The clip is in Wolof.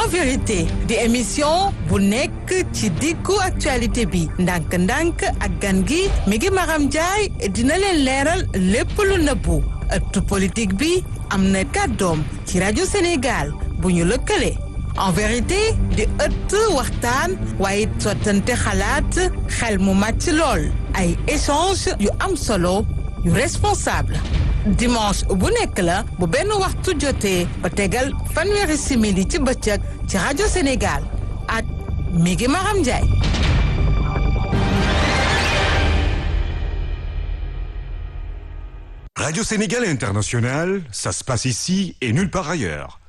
en vérité di émission bu nekk ci diggu actualité bi ndànk-ndànk ak gan gi mi ngi Maram Ndiaye dina leen leeral lépp lu nëbbu ëttu politique bi am na kàddoom ci rajo Sénégal bu ñu lëkkale en vérité di ëtt waxtaan waaye sottante xalaat xel mu màcc lool ay échange yu am solo yu responsable dimanche bu nekk la bu benn waxtu jotee ba tegal fanweeri simili ci bëccëg ci rajo Sénégal ak Migi Maram Ndiaye. Radio Sénégal International, ça se passe ici et nulle part ailleurs.